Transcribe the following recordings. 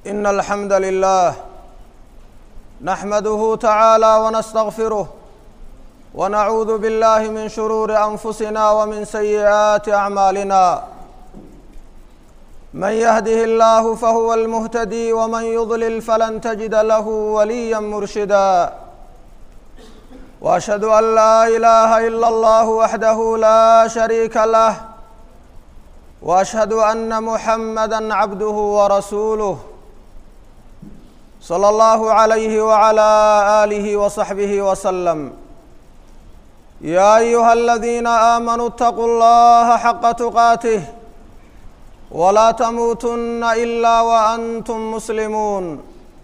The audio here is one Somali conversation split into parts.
إن الحمد لله نحمده تعالى ونستغفره ونعوذ بالله من شرور أنفسنا ومن سيئات أعمالنا من يهده الله فهو المهتدي ومن يضلل فلن تجد له وليا مرشدا واشهد ان لا اله الا الله وحده لا شريك له واشهد ان محمدا عبده ورسوله صلى الله عليه وعلى اله وصحبه وسلم يا ايها الذين امنوا اتقوا الله حق تقاته ولا تموتن الا وانتم مسلمون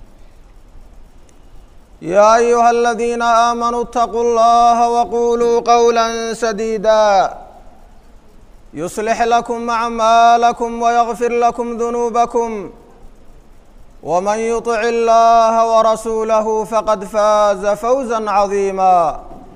يا ايها الذين امنوا اتقوا الله وقولوا قولا سديدا يصلح لكم اعمالكم ويغفر لكم ذنوبكم ومن يطع الله ورسوله فقد فاز فوزا عظيما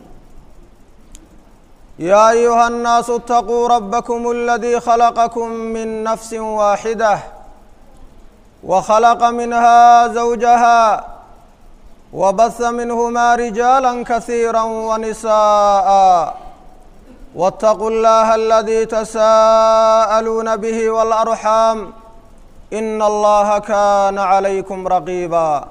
يا ايها الناس اتقوا ربكم الذي خلقكم من نفس واحده وخلق منها زوجها وبث منهما رجالا كثيرا ونساء واتقوا الله الذي تساءلون به والارحام ان الله كان عليكم رقيبا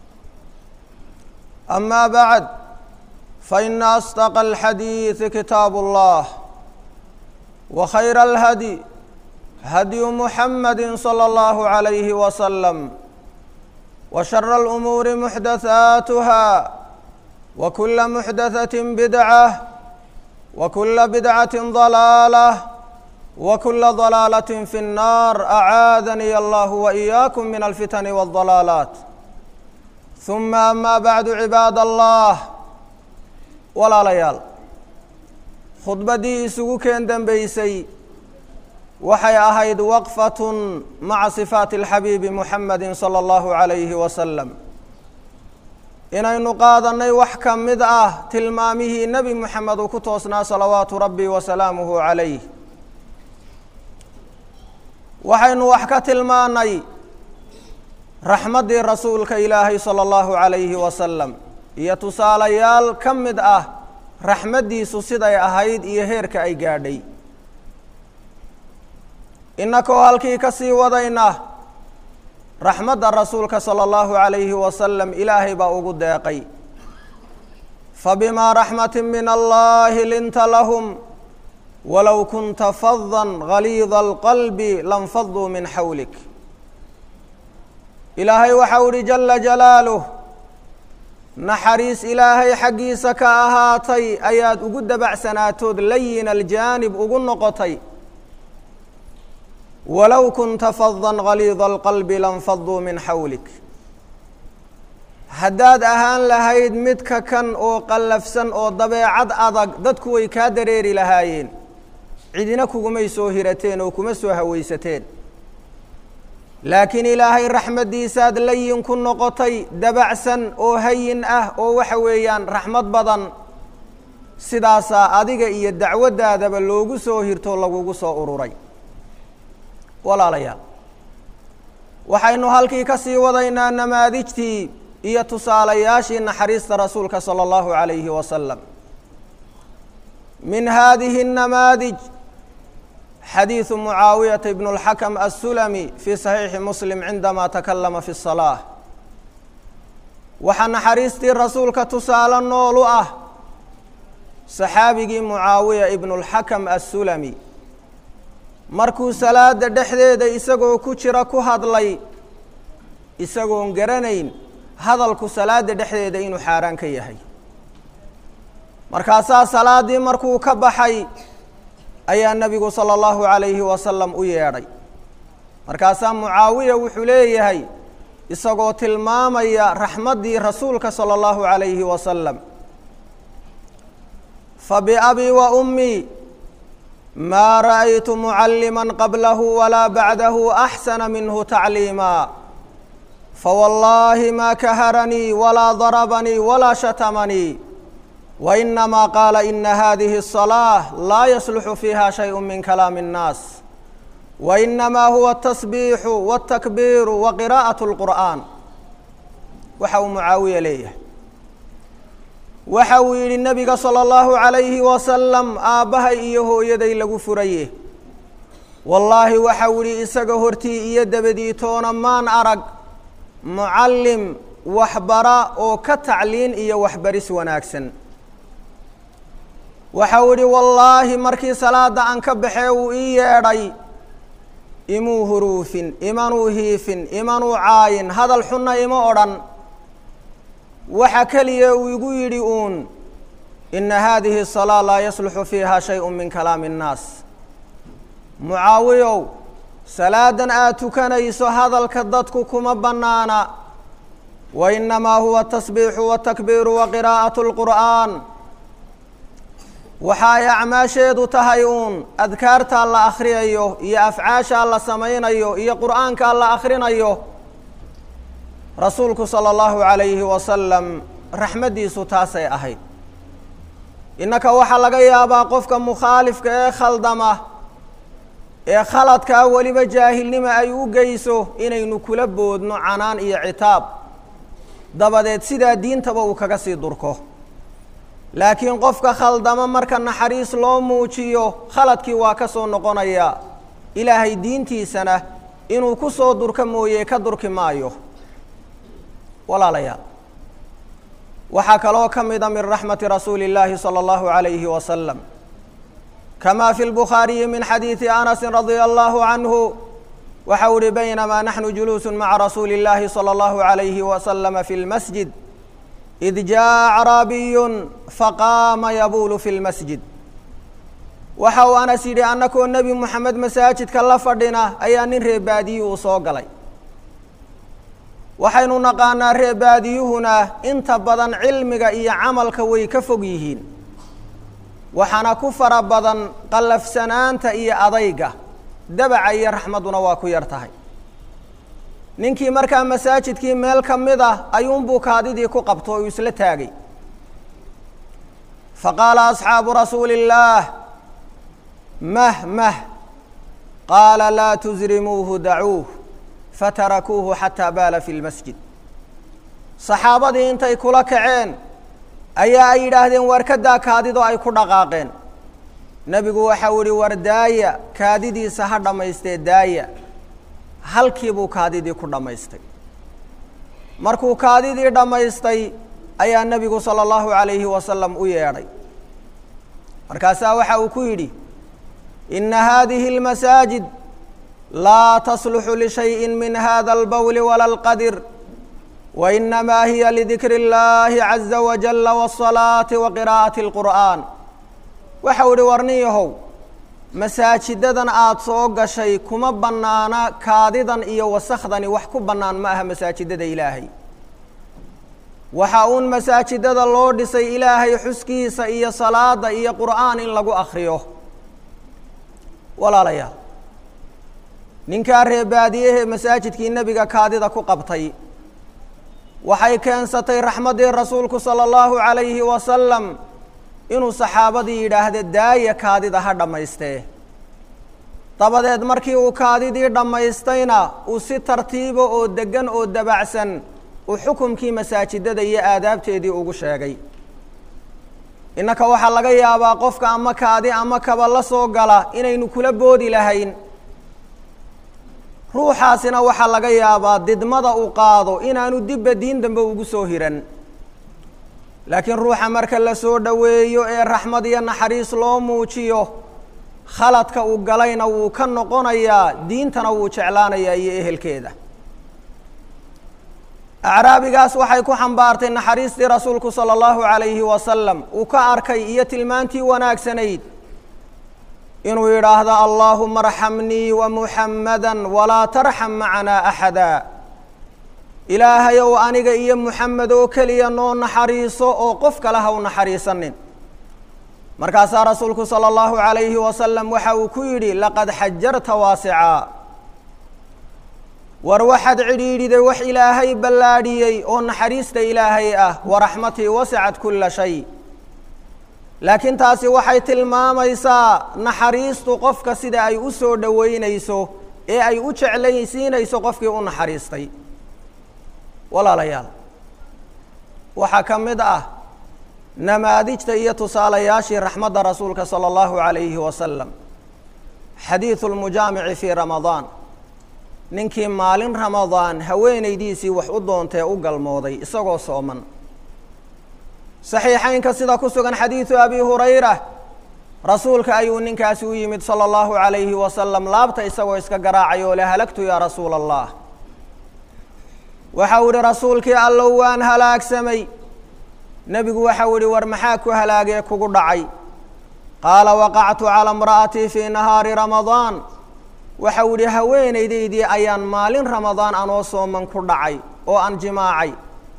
اما بعد فان اصدق الحديث كتاب الله وخير الهدي هدي محمد صلى الله عليه وسلم وشر الامور محدثاتها وكل محدثه بدعه وكل بدعه ضلاله وكل ضلاله في النار اعاذني الله واياكم من الفتن والضلالات ثم اما بعد عباد الله walaalayaal khudbaddii isugu keen dembeysay waxay ahayd waqfatun maca sifaati alxabiibi muxamedi sala allahu calayhi wasalam inaynu qaadannay wax ka mid ah tilmaamihii nebi moxamed uu ku toosnaa salawaatu rabbi wa salaamuhu calayh waxaynu wax ka tilmaanay raxmaddii rasuulka ilaahay sala allahu calayhi wasalam iyo tusaalayaal ka mid ah raxmaddiisu siday ahayd iyo heerka ay gaadhay innakoo halkii ka sii wadayna raxmadda rasuulka sala allahu calayhi wasalam ilaahay baa ugu deeqay fabimaa raxmatin min allahi linta lahum walow kunta fadan galiida alqalbi lanfaduu min xawlik ilaahay waxau ihi jala jalaaluh naxariis ilaahay xaggiisa ka ahaatay ayaad ugu dabacsanaatood layin aljaanib ugu noqotay walow kunta fadan galiida alqalbi lanfaduu min xawlik haddaad ahaan lahayd midka kan oo qallafsan oo dabeecad adag dadku way kaa dareeri lahaayeen cidina kugumay soo hirateen oo kuma soo hawaysateen laakiin ilaahay raxmaddiisaad layin ku noqotay dabacsan oo hayin ah oo waxa weeyaan raxmad badan sidaasaa adiga iyo dacwaddaadaba loogu soo hirto lagugu soo ururay walaalayaal waxaynu halkii ka sii wadaynaa namaadijtii iyo tusaalayaashii naxariista rasuulka sala allahu calayhi wasalam min haadihi الnamaadij xadiiثu mucaawiyata ibn اlxakm aلsulami fii saxiixi muslim cindama takalama fi الsalaaة waxaa naxariistii rasuulka tusaale nool u ah saxaabigii mucaawiya ibn اlxakm aلsulami markuu salaada dhexdeeda isagoo ku jira ku hadlay isagoon garanayn hadalku salaada dhexdeeda inuu xaaraan ka yahay markaasaa salaaddii markuu ka baxay ayaa nebigu sala allahu calayhi wasalam u yeedhay markaasaa mucaawiya wuxuu leeyahay isagoo tilmaamaya raxmaddii rasuulka sala allahu calayhi wasalam fabiabii wa ummii maa ra'aytu mucalliman qablahu walaa bacdahu axsana minhu tacliima fawallaahi maa kaharanii walaa darabanii walaa shatamanii وإنما قال إن هذه الصلاة لا يصلح فيها شيء من كلام الناس wa inamaa huwa atasbiixu wاtakbiiru wa qiraa'aة اlqur'aan waxa uu mucaawiya leeyahay waxa uu yidhi nebiga salى اllahu عalayhi wasalam aabbahay iyo hooyaday lagu furaye wallaahi waxau idhi isaga hortii iyo dabadii toona maan arag mucallim waxbara oo ka tacliin iyo waxbaris wanaagsan waxau idhi wallaahi markii salaadda aan ka baxee uu ii yeedhay imuu huruufin imanuu hiifin imanuu caayin hadal xunna ima odhan waxa keliya uu igu yidhi uun ina haadihi الsalaa laa yasluxu fiiha shayءu min kalaami الnaas mucaawiyow salaadan aad tukanayso hadalka dadku kuma bannaana wa inamaa huwa atasbiixu watakbiiru wa qiraa'aة اlqur'aan waxa ay acmaasheedu tahay uun adkaartaa la akhriyayo iyo afcaashaa la samaynayo iyo qur'aankaa la akhrinayo rasuulku salى اllahu عalayhi wasalam raxmaddiisu taasay ahayd innaka waxaa laga yaabaa qofka mukhaalifka ee khaldama ee khaladkaa weliba jaahilnima ay u geyso inaynu kula boodno canaan iyo citaab dabadeed sidaa diintaba uu kaga sii durko laakiin qofka khaldama marka naxariis loo muujiyo khaladkii waa ka soo noqonaya ilaahay diintiisana inuu ku soo durka mooye ka durki maayo walaalayaal waxaa kaloo ka mida min raxmati rasuuli اllaahi salى اllahu عalayhi wasalam kama fi lbukhaariyi min xadiidi anasi radia allahu canhu waxau ihi baynamaa naxnu juluusu maca rasuuli اllahi salى اllahu عalayhi wasalama fi lmasjid id jaa acraabiyun faqaama yabuulu fi lmasjid waxa uu anas yidhi annakoo nebi moxamed masaajidka la fadhina ayaa nin reebaadiyi uu soo galay waxaynu naqaanaa reebaadiyuhuna inta badan cilmiga iyo camalka way ka fog yihiin waxaana ku fara badan qallafsanaanta iyo adayga dabaca iyo raxmadduna waa ku yar tahay ninkii markaa masaajidkii meel ka mid ah ayuunbuu kaadidii ku qabto oo uu isla taagay faqaala asxaabu rasuuli illaah mah mah qaala laa tusrimuuhu dacuuh fatarakuuhu xataa baala fi lmasjid saxaabadii intay kula kaceen ayaa ay yidhaahdeen waar ka daa kaadidoo ay ku dhaqaaqeen nebigu waxau ihi war daaya kaadidiisa ha dhammaystee daaya halkii buu kaadidii ku dhammaystay markuu kaadidii dhammaystay ayaa nebigu sala allahu calayhi wasalam u yeedhay markaasaa waxa uu ku yidhi inna haadihi almasaajid laa tasluxu lishayin min hada albawli wala alqadir wa inamaa hiya lidikri اllahi caza wajala waasalaati wa qiraa'ati اlqur'aan waxau ihi warnin yahow masaajidadan aada soo gashay kuma bannaana kaadidan iyo wasakhdani wax ku bannaan ma aha masaajidada ilaahay waxa uun masaajidada loo dhisay ilaahay xuskiisa iyo salaada iyo qur'aan in lagu akriyo walaalayaal ninkaa reebaadiyahee masaajidkii nebiga kaadida ku qabtay waxay keensatay raxmaddii rasuulku sala allahu calayhi wasalam inuu saxaabadii yidhaahda daaya kaadida ha dhammaystee dabadeed markii uu kaadidii dhammaystayna uu si tartiiba oo deggan oo dabacsan uu xukumkii masaajidada iyo aadaabteedii ugu sheegay innaka waxaa laga yaabaa qofka ama kaadi ama kaba la soo gala inaynu kula boodi lahayn ruuxaasina waxaa laga yaabaa didmada uu qaado inaanu dibba diin dambe ugu soo hiran laakiin ruuxa marka la soo dhoweeyo ee raxmad iyo naxariis loo muujiyo khaladka uu galayna wuu ka noqonayaa diintana wuu jeclaanayaa iyo ehelkeeda acraabigaas waxay ku xambaartay naxariistii rasuulku sala allahu calayhi wasalam uu ka arkay iyo tilmaantii wanaagsanayd inuu yidhaahdo allaahuma arxamnii wa muxammada walaa tarxam macanaa axada ilaahayow aniga iyo muxamed oo keliya noo naxariiso oo qof kale ha u naxariisanin markaasaa rasuulku sala allahu calayhi wasalam waxa uu ku yidhi laqad xajarta waasicaa war waxaad cidhiidhiday wax ilaahay ballaadhiyey oo naxariista ilaahay ah waraxmatii wasacad kulla shay laakiin taasi waxay tilmaamaysaa naxariistu qofka sida ay u soo dhoweynayso ee ay u jeclaysiinayso qofkii u naxariistay walaalayaal waxaa ka mid ah namaadijta iyo tusaalayaashii raxmadda rasuulka sala allahu calayhi wasalam xadiidu lmujaamici fii ramadaan ninkii maalin ramadaan haweenaydiisii wax u doontee u galmooday isagoo sooman saxiixaynka sida ku sugan xadiidu abi hurayra rasuulka ayuu ninkaasi u yimid sala allahu calayhi wasalam laabta isagoo iska garaacay oo le halagtu yaa rasuula allah waxau ihi rasuulkii allow waan halaagsamay nebigu waxau ihi war maxaa ku halaagee kugu dhacay qaala waqactu calaa imra'atii fii nahaari ramadaan waxau idhi haweenaydaydii ayaan maalin ramadaan anoo sooman ku dhacay oo aan jimaacay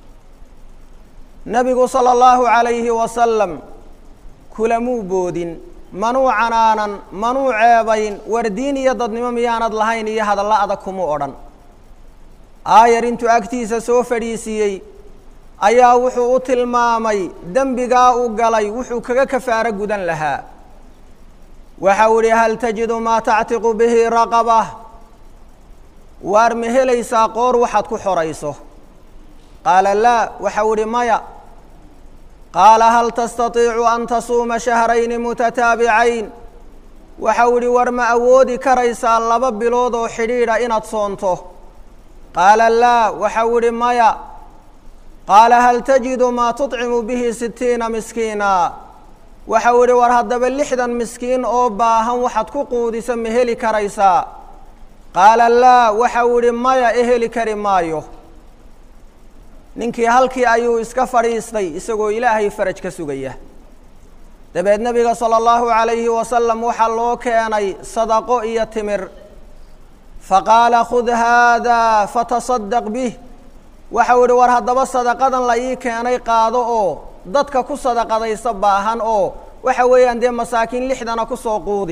nebigu sala allahu calayhi wasalam kulamuu boodin manuu canaanan manuu ceebayn war diin iyo dadnimo miyaanad lahayn iyo hadallo adag kumuu odhan aayar intuu agtiisa soo fadhiisiiyey ayaa wuxuu u tilmaamay dembigaa u galay wuxuu kaga kafaaro gudan lahaa waxau idhi hal tajidu maa tactiqu bihi raqaba waar ma helaysaa qoor waxaad ku xorayso qaala laa waxau idhi maya qaala hal tastatiicu an tasuuma shahrayni mutataabicayn waxau idhi war ma awoodi karaysaa laba bilood oo xidhiidha inaad soonto qaala laa waxau idhi maya qaala hal tajidu maa tuطcimu bihi sitiina miskiina waxau idhi war haddaba lixdan miskiin oo baahan waxaad ku quudisa ma heli karaysaa qaala laa waxau idhi maya e heli kari maayo ninkii halkii ayuu iska fadhiistay isagoo ilaahay faraj ka sugaya dabeed nebiga sala allahu calayhi wasalam waxaa loo keenay sadaqo iyo timir faqaala khud haada fatasadaq bih waxau idhi war haddaba sadaqadan la ii keenay qaado oo dadka ku sadaqadaysa baahan oo waxa weeyaan dee masaakiin lixdana kusoo quudi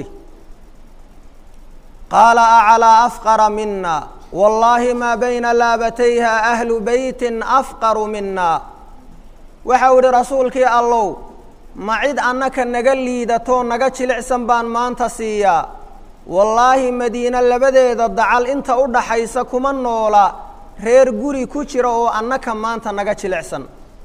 qaala aclaa afqara mina wallaahi maa bayna laabatayha ahlu beytin afqaru mina waxau idhi rasuulkii allow ma cid annaka naga liidatoo naga jilicsan baan maanta siiyaa wallaahi madiine labadeeda dacal inta u dhaxaysa kuma noola reer guri ku jira oo annaka maanta naga jilicsan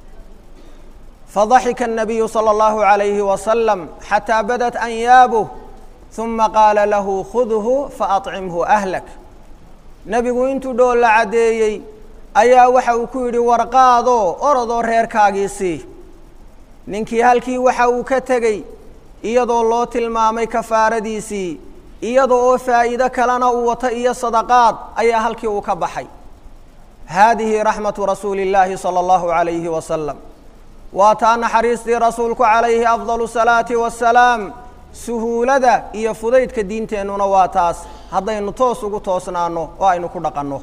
fadaxika الnabiyu salى اllahu عalayhi wasalam xataa badat anyaabuh ثuma qaala lahu khudhu faacimhu ahlak nebigu intuu dhool la caddeeyey ayaa waxa uu ku yidhi warqaadoo orodoo reerkaagii sii ninkii halkii waxa uu ka tegey iyadoo loo tilmaamay kafaaradiisii iyada oo faa'iido kalena uu wato iyo sadaqaad ayaa halkii uu ka baxay haadihi raxmatu rasuuli اllaahi salى اllahu عalayhi wasalam waa taa naxariistii rasuulku calayhi afdal الsalaati wassalaam suhuulada iyo fudaydka diinteennuna waa taas haddaynu toos ugu toosnaano oo aynu ku dhaqanno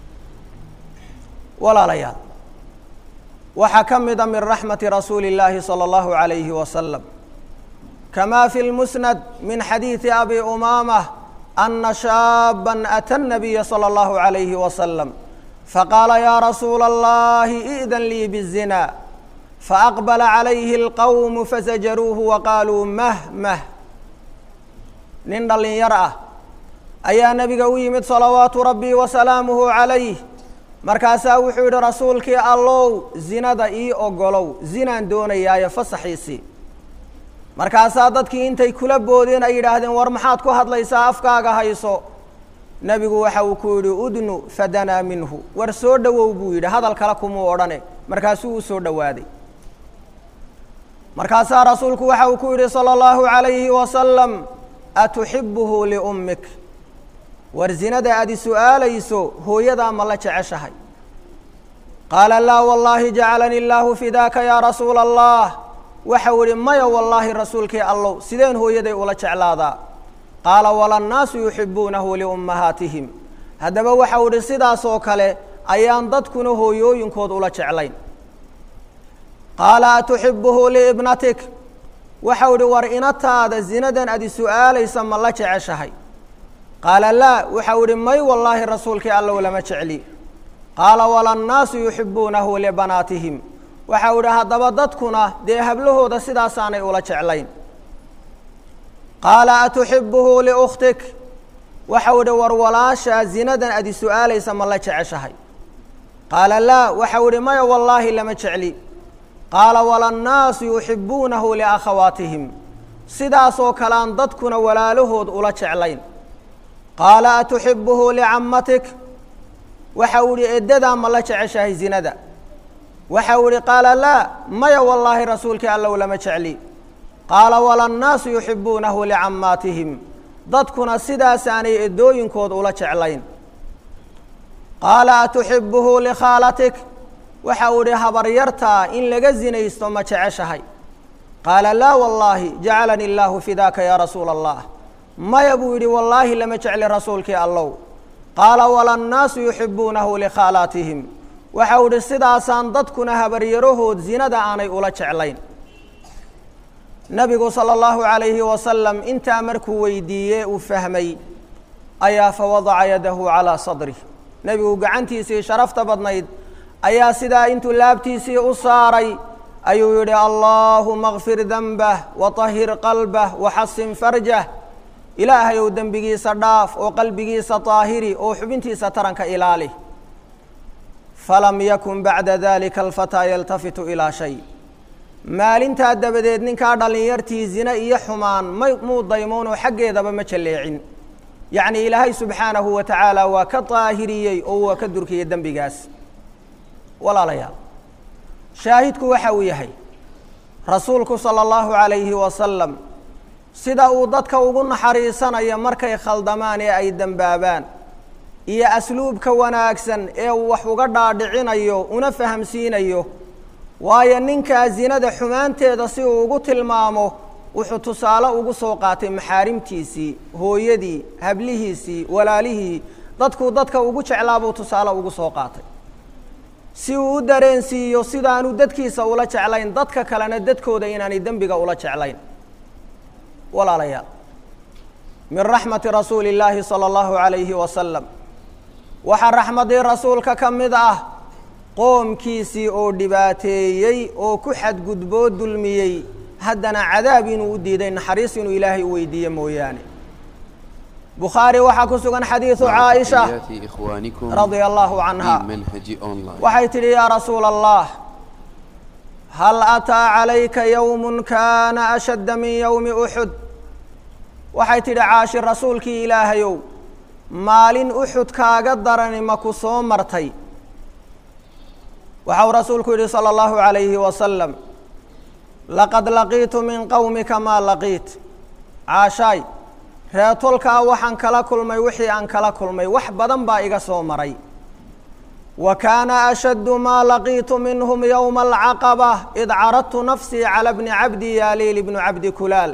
walaalayaal waxaa ka mida min raxmati rasuuli اllaahi salى اllahu عalayhi wasalam kama fi lmusnad min xadiidi abi umaamah ana shaaba ata الnabiya salى اllahu عalayhi wasalam faqaala ya rasuula اllahi i'dan lii bالzina faaqbala calayhi اlqowm fasajaruuhu waqaaluu mah mah nin dhallinyar ah ayaa nebiga u yimid salawaatu rabbi wasalaamuhu calayh markaasaa wuxuu yidhi rasuulkii allow zinada ii ogolow zinaan doonayaayo fasaxiisii markaasaa dadkii intay kula boodeen ay yidhaahdeen war maxaad ku hadlaysaa afkaaga hayso nebigu waxa uu ku yidhi udnu fadanaa minhu war soo dhowow buu yidhi hadal kale kumuu odhane markaasuu u soo dhowaaday markaasaa rasuulku waxa uu ku yidhi salى اllahu عalayhi wasalam atuxibuhu liummik war zinada aad i su'aalayso hooyadaa ma la jeceshahay qaala laa wallaahi jacalani illaahu fidaaka yaa rasuula allah waxau idhi maya wallaahi rasuulkii allow sideen hooyaday ula jeclaadaa qaala walannaasu yuxibuunahu liummahaatihim haddaba waxau idhi sidaasoo kale ayaan dadkuna hooyooyinkood ula jeclayn qaala atuxibuhu liibnatik waxau idhi war inataada zinadan adi su'aalaysa ma la jeceshahay qaala laa waxau idhi may wallaahi rasuulkii allow lama jecli qaala walannaasu yuxibuunahu libanaatihim waxau idhi haddaba dadkuna dee hablahooda sidaasaanay ula jeclayn qaala atuxibuhu liukhtik waxau idhi war walaashaa zinadan adi su-aalaysa ma la jeceshahay qaala laa waxau idhi maya wallaahi lama jecli qaala walannaasu yuxibuunahu liakhawaatihim sidaasoo kalean dadkuna walaalahood ula jeclayn qaala atuxibuhu licammatik waxau idhi eddadaa ma la jeceshahay zinada waxau idhi qaala laa maya wallaahi rasuulkii allow lama jecli qaala walannaasu yuxibuunahu licammaatihim dadkuna sidaasaanay eddooyinkood ula jeclayn qaala atuxibuhu likhaalatik waxau idhi habaryartaa in laga zinaysto ma jeceshahay qaala laa wallaahi jacalani illaahu fidaaka yaa rasuula allah maya buu yidhi wallaahi lama jecli rasuulkii allow qaala walannaasu yuxibuunahu likhaalaatihim waxau idhi sidaasaan dadkuna habaryarahood zinada aanay ula jeclayn nabigu sala allahu calayhi wasalam intaa markuu weydiiyey uu fahmay ayaa fawadaca yadahu calaa sadrih nebigu gacantiisii sharafta badnayd ayaa sidaa intuu laabtiisii u saaray ayuu yidhi allaahuma kfir denbah watahhir qalbah waxasin farjah ilaahay ou dembigiisa dhaaf oo qalbigiisa taahiri oo xubintiisa taranka ilaali falam yakun bacda dalika alfataa yaltafitu ilaa shay maalintaa dabadeed ninkaa dhallinyartii zine iyo xumaan may muu daymoonoo xaggeedaba ma jalleecin yacnii ilaahay subxaanahu wa tacaala waa ka daahiriyey oo waa ka durkiyey dembigaas walaalayaal shaahidku waxa uu yahay rasuulku sala allahu calayhi wasalam sida uu dadka ugu naxariisanayo markay khaldamaan ee ay dembaabaan iyo asluubka wanaagsan ee uu wax uga dhaadhicinayo una fahamsiinayo waayo ninkaa zinada xumaanteeda si uu ugu tilmaamo wuxuu tusaale ugu soo qaatay maxaarimtiisii hooyadii hablihiisii walaalihii dadkuu dadka ugu jeclaa buu tusaale ugu soo qaatay si uu u dareensiiyo sidaanu dadkiisa ula jeclayn dadka kalena dadkooda inaanay dembiga ula jeclayn walaalayaal min raxmati rasuuli illaahi sala allahu calayhi wasalam waxaa raxmadii rasuulka ka mid ah qoomkiisii oo dhibaateeyey oo ku xadgudboo dulmiyey haddana cadaab inuu u diiday naxariis inuu ilaahay u weydiiye mooyaane bukhaari waxaa ku sugan xadiidu caaisha radia allahu canha waxay tidhi yaa rasuula allah hal ataa calayka yowmun kaana ashadda min yowmi uxud waxay tidhi caashi rasuulkii ilaahayow maalin uxud kaaga darani ma ku soo martay waxau rasuulku yidhi salى اllahu عalayhi wasalam laqad laqiitu min qowmika maa laqiit caashaay reetolkaa waxaan kala kulmay wixii aan kala kulmay wax badan baa iga soo maray wa kaana ashaddu maa laqiitu minhum yowma alcaqaba id caradtu nafsii cala bni cabdi yaaliil ibnu cabdi kulaal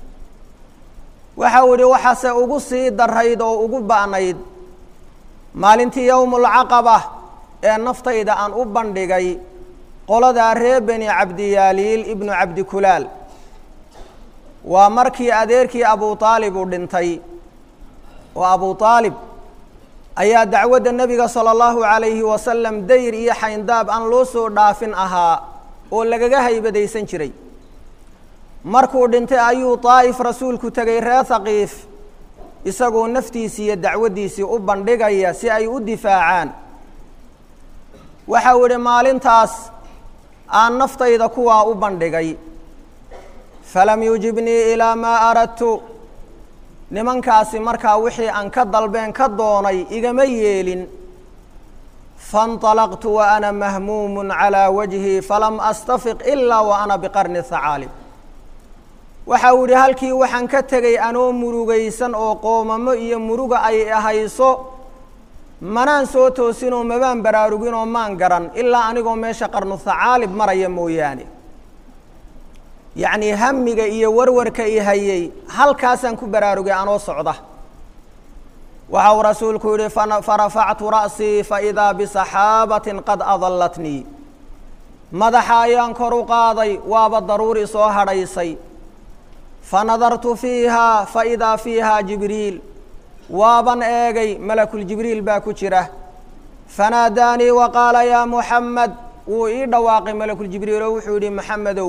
waxau idhi waxaase ugu sii darayd oo ugu ba'nayd maalintii yowmu lcaqaba ee naftayda aan u bandhigay qoladaa ree beni cabdiyaaliil ibnu cabdikulaal waa markii adeerkii abu aalib uu dhintay oo abu aalib ayaa dacwadda nebiga sala allahu calayhi wasalam dayr iyo xayndaab aan loo soo dhaafin ahaa oo lagaga haybadaysan jiray markuu dhintay ayuu daa'if rasuulku tegay ree haqiif isagoo naftiisii iyo dacwaddiisii u bandhigaya si ay u difaacaan waxau idhi maalintaas aan naftayda kuwaa u bandhigay falam yujibnii ilaa maa aradtu nimankaasi markaa wixii aan ka dalbeen ka doonay igama yeelin faاnطalaqtu wa ana mahmuumun calىa wajhi falam astafiq ilaa wa ana biqarni hacaalib waxau idhi halkii waxaan ka tegay anoo murugaysan oo qoomamo iyo muruga ay ahayso manaan soo toosinoo mabaan baraaruginoo maan garan ilaa anigoo meesha qarnu hacaalib maraya mooyaane yacnii hamiga iyo warwarka i hayey halkaasaan ku baraarugay anoo socda waxau rasuulku yihi farafactu ra'sii faidaa bisaxaabatin qad adallatnii madaxa ayaan kor u qaaday waaba daruuri soo hadhaysay fanadartu fiiha faidaa fiiha jibriil waaban eegay malakuljibriil baa ku jira fanaadaanii wa qaala yaa muxamed wuu ii dhawaaqay malakuljibriil oo wuxuu yidhi maxamedow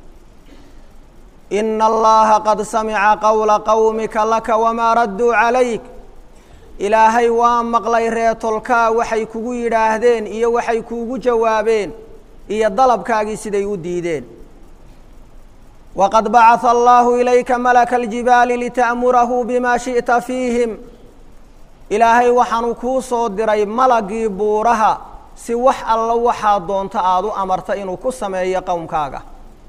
ina allaha qad samica qowla qowmika laka wamaa radduu calayk ilaahay waa maqlay reetolkaa waxay kugu yidhaahdeen iyo waxay kuugu jawaabeen iyo dalabkaagii siday u diideen waqad bacata allahu ilayka malaka aljibaali lita'murahu bima shi'ta fiihim ilaahay waxaanu kuu soo diray malagii buuraha si wax alla waxaa doonto aada u amarta inuu ku sameeyo qowmkaaga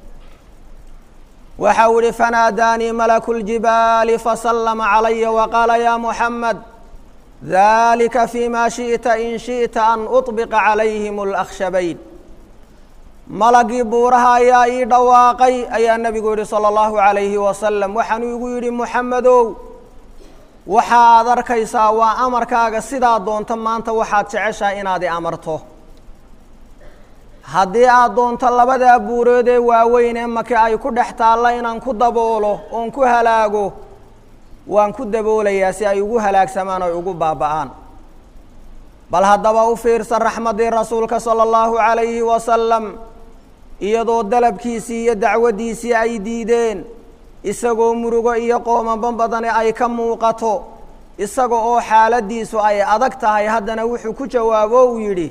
waxa uu ihi fanaadaanii malaku ljibaali fasallama calaya waqaala ya muxamed dalika fima shiئta in shiئta an uطbiqa calayhim اlakhshabayn malagii buuraha ayaa ii dhawaaqay ayaa nebigu yihi salى اllahu عalayhi wasalam waxaanuu igu yidhi muxamedow waxa aad arkaysaa waa amarkaaga sidaa doonto maanta waxaad jeceshahay inaad i amarto haddii aad doonto labadaa buurood ee waaweyn ee maka ay ku dhex taalla inaan ku daboolo oon ku halaago waan ku daboolayaa si ay ugu halaagsamaan oy ugu baaba'aan bal haddaba u fiirsan raxmaddii rasuulka sala allahu calayhi wasalam iyadoo dalabkiisii iyo dacwaddiisii ay diideen isagoo murugo iyo qoomamo badani ay ka muuqato isaga oo xaaladdiisu ay adag tahay haddana wuxuu ku jawaabo uu yidhi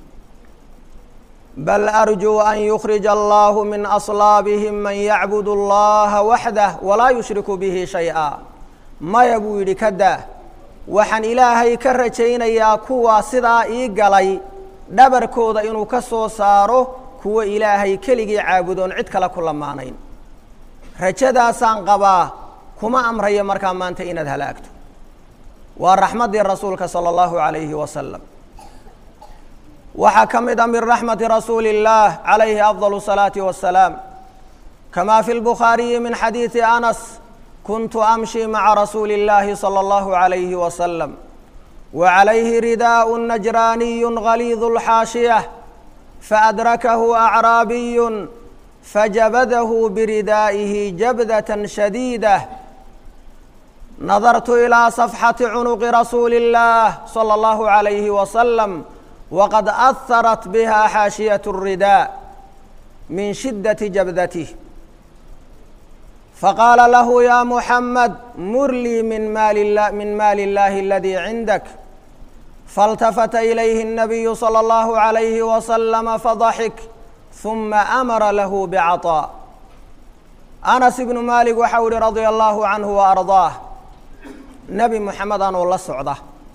bal arjuu an yukhrija allahu min aslaabihim man yacbudu allaha waxdah walaa yushriku bihi shay-a maya buu yidhi ka daa waxaan ilaahay ka rajaynayaa kuwa sidaa ii galay dhabarkooda inuu ka soo saaro kuwa ilaahay keligii caabudoon cid kale ku lamaanayn rajadaasaan qabaa kuma amrayo markaa maanta inaad halaagto waa raxmaddii rasuulka sala allahu calayhi wasalam waxaa ka mid a min raxmati rasuuli اllah calayhi afضal الsalaati wassalaam kama fi lbukhaariyi min xadiidi anas kuntu amshi maca rasuuli اllahi salى اllahu عalayhi wasalam wacalayhi ridaaء najraaniy galiid اlxaashiyة faadrakahu acraabiy fajabadahu biridaa'ihi jabdaة shadiidah nadartu ilىa صafxati cunuqi rasuuli اllah salى اllahu عalayhi wasalam wqad aharat biha xaashiyaة الridaa min shidaةi jabdatih faqaala lahu ya muxamed mur lii min maali min maali اllahi aladii cindak faاltafata ilayhi الnabiyu salى اllahu عalayhi wasalama fadaxik ثuma amara lahu bcaطاء anas ibnu malik waxau ihi radia allahu canhu وarضaah nebi moxamed anoo la socda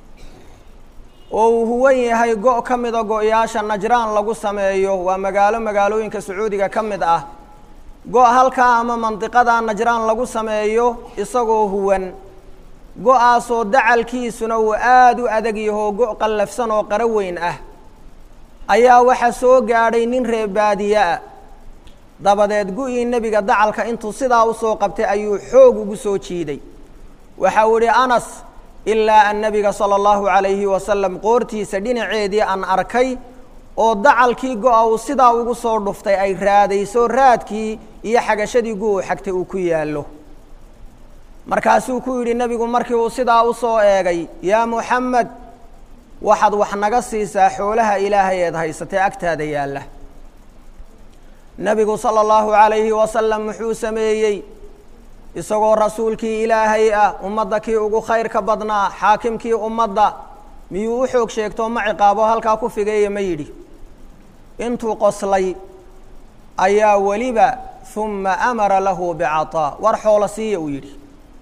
oo uu huwan yahay go' ka mida go-yaasha najraan lagu sameeyo waa magaalo magaalooyinka sacuudiga ka mid ah go' halkaa ama mandiqada najraan lagu sameeyo isagoo huwan go-aasoo dacalkiisuna uu aada u adag yahoo go' qallafsan oo qaro weyn ah ayaa waxaa soo gaadhay nin reer baadiye ah dabadeed gu-ii nebiga dacalka intuu sidaa usoo qabtay ayuu xoog ugu soo jiiday waxa uu idhi anas ilaa an nabiga sala allahu calayhi wasalam qoortiisa dhinaceedii aan arkay oo dacalkii go-a uu sidaa ugu soo dhuftay ay raadayso raadkii iyo xagashadii gu-u xagtay uu ku yaallo markaasuu ku yidhi nebigu markii uu sidaa u soo eegay yaa muxamed waxaad wax naga siisaa xoolaha ilaahay eed haysatee agtaada yaalla nebigu sala allahu calayhi wasalam wuxuu sameeyey isagoo rasuulkii ilaahay ah ummadda kii ugu khayrka badnaa xaakimkii ummadda miyuu u xoog sheegtoo ma ciqaabo halkaa ku figeeya ma yidhi intuu qoslay ayaa weliba uma amara lahu bicaطaa war xoolo siiya uu yidhi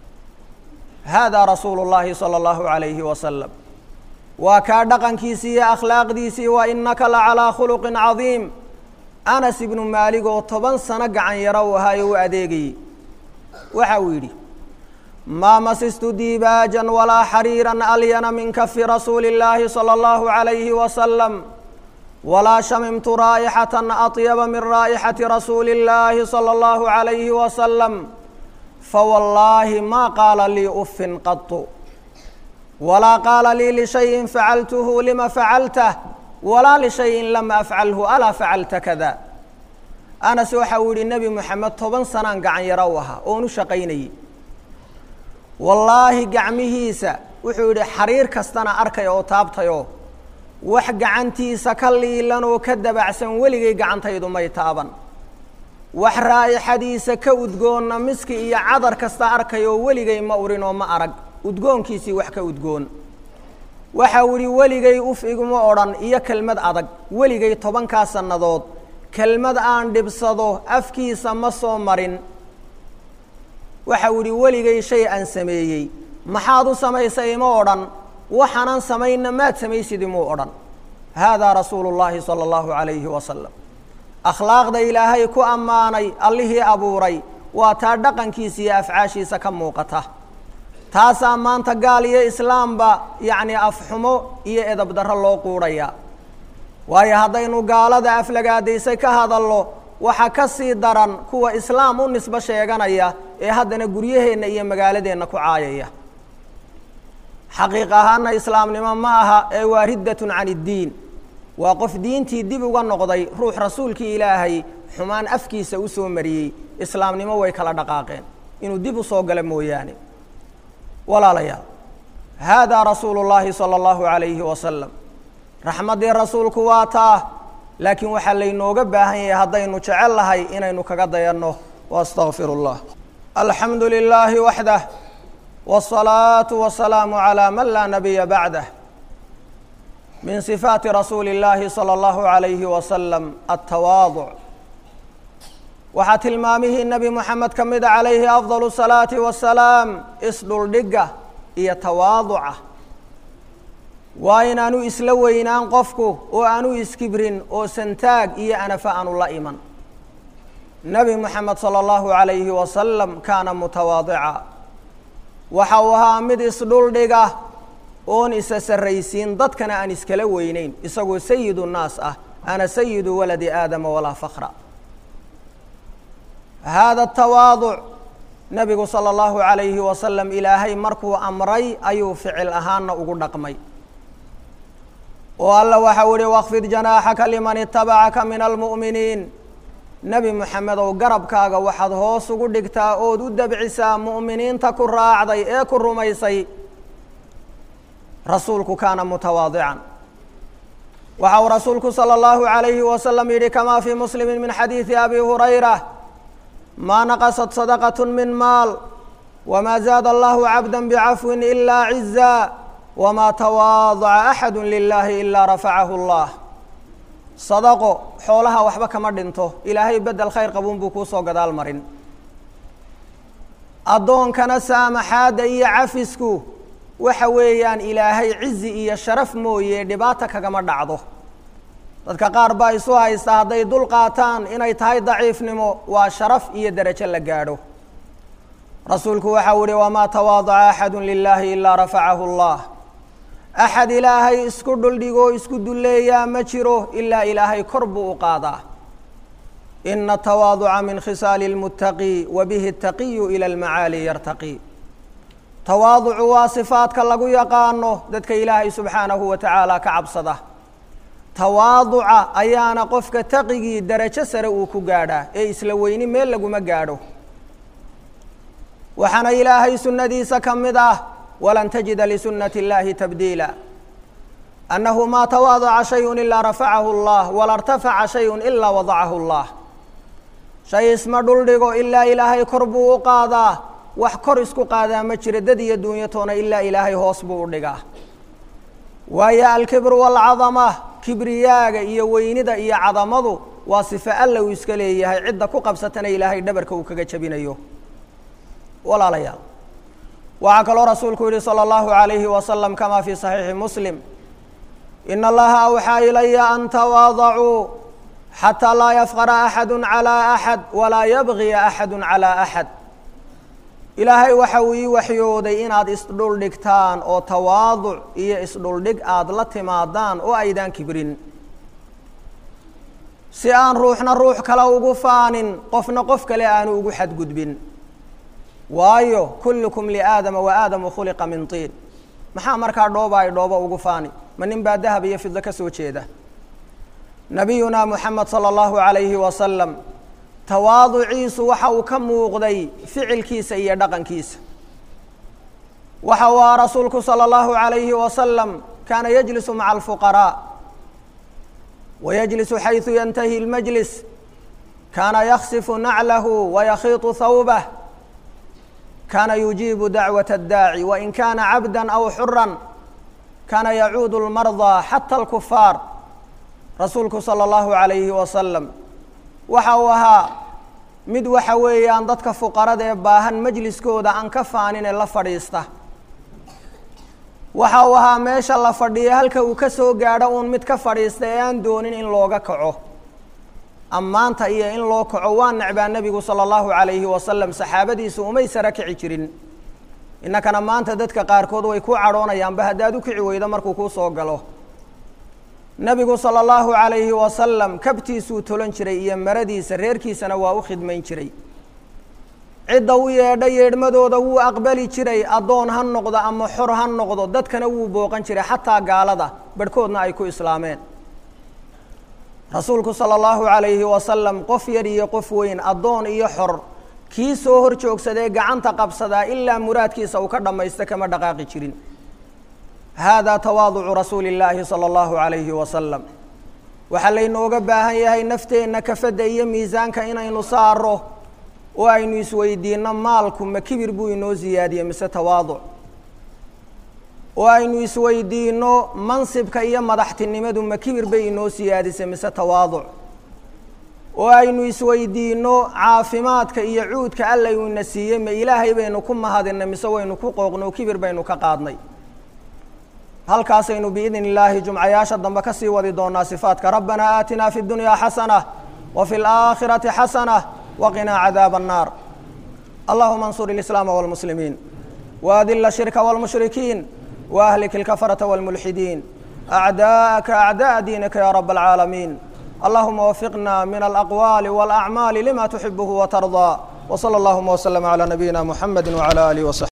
haadaa rasuulu llaahi salى اllahu عalayhi wasalam waa kaa dhaqankiisii iyo akhlaaqdiisii wa inaka la calىa khuluqin cadiim anas ibnu maalig oo toban sano gacan yaro u ahaayo u adeegayey waxa uu yidhi maa masistu diibaajan walaa xariiran alyana min kafi rasuuli اllaahi salى اllahu عalayhi wasalam walaa shamimtu raa'ixatan aطyaba min raa'ixati rasuuli اllaahi salى اllahu عalayhi wasalam fawallaahi ma qaala lii ufin qatu walaa qaala lii lishayin facaltuhu lima facaltah walaa lishayin lam afcalhu alaa facalta kada anas waxa uu yihi nebi moxamed toban sanaan gacan yaro u ahaa oon u shaqaynayey wallaahi gacmihiisa wuxuu yidhi xariir kastana arkay oo taabtayoo wax gacantiisa ka liilan oo ka dabacsan weligay gacantaydu may taaban wax raa'ixadiisa ka udgoonna miski iyo cadar kasta arkayoo weligay ma urin oo ma arag udgoonkiisii wax ka udgoon waxau idhi weligay uf iguma odhan iyo kelmad adag weligay tobankaa sannadood kelmad aan dhibsado afkiisa ma soo marin waxau idhi weligay shay aan sameeyey maxaad u samaysay ima odhan waxaanan samayna maad samaysid imuu odhan haadaa rasuulu llaahi sala allahu calayhi wasalam akhlaaqda ilaahay ku ammaanay allihii abuuray waa taa dhaqankiisa iyo afcaashiisa ka muuqata taasaa maanta gaal iyo islaamba yacnii afxumo iyo edab darro loo quudhaya waayo haddaynu gaalada aflagaadaysay ka hadallo waxaa ka sii daran kuwa islaam u nisbo sheeganaya ee haddana guryaheenna iyo magaaladeenna ku caayaya xaqiiq ahaana islaamnimo ma aha ee waa riddatun can iddiin waa qof diintii dib uga noqday ruux rasuulkii ilaahay xumaan afkiisa u soo mariyey islaamnimo way kala dhaqaaqeen inuu dib u soo galo mooyaane walaalayaal haadaa rasuulu llaahi sala allahu calayhi wasalam raxmaddii rasuulku waa taa laakiin waxaa laynooga baahan yahay haddaynu jecel lahay inaynu kaga dayanno waastaqfiru llah alxamdu lilaahi waxdah wالصalaaةu wasalaamu calىa man laa nabiya bacdah min sifaati rasuuli اllaahi salى اllahu عalayhi wasalam altawaaduc waxaa tilmaamihii nebi moxamed ka mida calayhi afضal الsalaati wasalaam isdhuldhigga iyo tawaaduca waa inaanu isla weynaan qofku oo aanu iskibrin oo santaag iyo anafa aanu la iman nebi moxamed salى اllahu عalayhi wasalam kaana mutawaadica waxa uu ahaa mid isdhuldhiga oon isa sarraysiin dadkana aan iskala weyneyn isagoo sayidu nnaas ah ana sayidu waladi aadama walaa fakra haada tawaaduc nebigu sala allahu calayhi wasalam ilaahay markuu amray ayuu ficil ahaanna ugu dhaqmay oo alla waxau ihi wakfid janaaxaka liman itabacaka min almu'miniin nebi moxamedow garabkaaga waxaad hoos ugu dhigtaa ood u dabcisaa mu'miniinta ku raacday ee ku rumaysay rasuulku kaana mutawaadican waxa uu rasuulku salى اllahu عalayhi wasalam yihi kama fii muslimi min xadiidi abi hurayra maa naqasat sadaqaة min maal wma zaada allahu cabda bcafwi ila ciza wma tawaadaca axadu lilahi ila rafacahu اllah sadaqo xoolaha waxba kama dhinto ilaahay bedel khayr qabuun buu kuu soo gadaal marin addoonkana saamaxaadda iyo cafisku waxa weeyaan ilaahay cizi iyo sharaf mooye dhibaata kagama dhacdo dadka qaar baa isu haysta hadday dul qaataan inay tahay daciifnimo waa sharaf iyo derajo la gaadho rasuulku waxau ihi wamaa tawaadaca axadu lilaahi ilaa rafacahu اllah axad ilaahay isku dhuldhigoo isku dulleeyaa ma jiro ilaa ilaahay kor buu u qaadaa ina tawaaduca min khisaali اlmuttaqi wa bihi اtaqiyu ila almacaali yartaqi tawaaducu waa sifaadka lagu yaqaano dadka ilaahay subxaanahu wa tacaala ka cabsada tawaaduca ayaana qofka taqigii derajo sare uu ku gaadhaa ee isla weyni meel laguma gaadho waxaana ilaahay sunnadiisa ka mid ah walan tajida lisunati اllahi tabdiila annahu maa tawaadaca shayun ilaa rafacahu اllah wala irtafaca shayun ilaa wadacahu اllah shay isma dhuldhigo ilaa ilaahay kor buu u qaadaa wax kor isku qaadaa ma jiro dad iyo duunyatoona ilaa ilaahay hoos buu u dhigaa waayo alkibru waalcadama kibriyaaga iyo weynida iyo cadamadu waa sife alla uu iska leeyahay cidda ku qabsatana ilaahay dhabarka uu kaga jabinayo walaalayaal waxaa kaloo rasuulku yihi salى اllahu عalayhi wasalam kama fii صaxiixi muslim in allaha awxaa ilaya an tawaadacuu xataa laa yafqara axadu calى axad walaa yabgiya axadu calى axad ilaahay waxa uu ii waxyooday inaad isdhuldhigtaan oo tawaaduc iyo isdhuldhig aada la timaadaan oo aydaan kibrin si aan ruuxna ruux kale ugu faanin qofna qof kale aanu ugu xadgudbin waayo kullukum liaadama wa aadamu khuliqa min tiin maxaa markaa dhooba ay dhoobo ugu faani ma nin baa dahab iyo fido ka soo jeeda nabiyuna moxamed salى اllahu عalayhi wasalam tawaaduciisu waxa uu ka muuqday ficilkiisa iyo dhaqankiisa waxa uu aha rasuulku salى اllahu عalayhi wasalam kaana yajlisu maca alfuqaraa wayajlisu xayثu yantahi اlmajlis kaana yaksifu naclahu wayakhiiطu hawbah kaana yujiibu dacwaة اddaaci wain kana cabda aw xura kaana yacuudu اlmarضى xatى اlkufaar rasuulku salى اllahu عalayhi wasalam waxa uu ahaa mid waxa weeyaan dadka fuqarada ee baahan majliskooda aan ka faanine la fadhiista waxa uu ahaa meesha la fadhiya halka uu ka soo gaadho uun mid ka fadhiista ee aan doonin in looga kaco ammaanta iyo in loo kaco waa necbaa nebigu sala allahu calayhi wasalam saxaabadiisu umay sara kici jirin innakana maanta dadka qaarkood way ku cadhoonayaanba haddaad u kici weydo markuu kuu soo galo nebigu sala allahu calayhi wasalam kabtiisuu tolan jiray iyo maradiisa reerkiisana waa u khidmayn jiray cidda u yeedha yeedhmadooda wuu aqbali jiray addoon ha noqdo ama xor ha noqdo dadkana wuu booqan jiray xataa gaalada barhkoodna ay ku islaameen rasuulku sala allahu calayhi wasalam qof yar iyo qof weyn addoon iyo xor kii soo hor joogsadee gacanta qabsadaa ilaa muraadkiisa uu ka dhammaysto kama dhaqaaqi jirin hada tawaaducu rasuuli اllaahi salى اllahu عalayhi wasalam waxaa laynooga baahan yahay nafteenna kafadda iyo miisaanka inaynu saaro oo aynu isweydiinno maalku ma kibir buu inoo siyaadiye mise tawaaduc oo aynu isweydiinno mansibka iyo madaxtinimadu ma kibir bay inoo siyaadisay mise tawaaduc oo aynu isweydiinno caafimaadka iyo cuudka alla uu ina siiyey ma ilaahay baynu ku mahadinay mise waynu ku qooqno kibir baynu ka qaadnay halkaasaynu biidn illaahi jumcayaasha dambe ka sii wadi doonaa sifaadka rabbana aatinaa fi اdunyaa xasana wa fi اlaakhirati xasana waqinaa cadaaba الnaar allahuma اnsur اlislaama wاlmuslimiin waadila الshirka wاlmushrikiin waahlik اlkafarata wاlmulxidiin acdaءaka acdaء diinika ya rab اlcaalamiin allahuma wafiqna min alaqwaali wاlacmaali lima tuxibuhu watarضى wslى اllahuma wslm عlى nabiyina muxamedi wعlى alih وصaxbi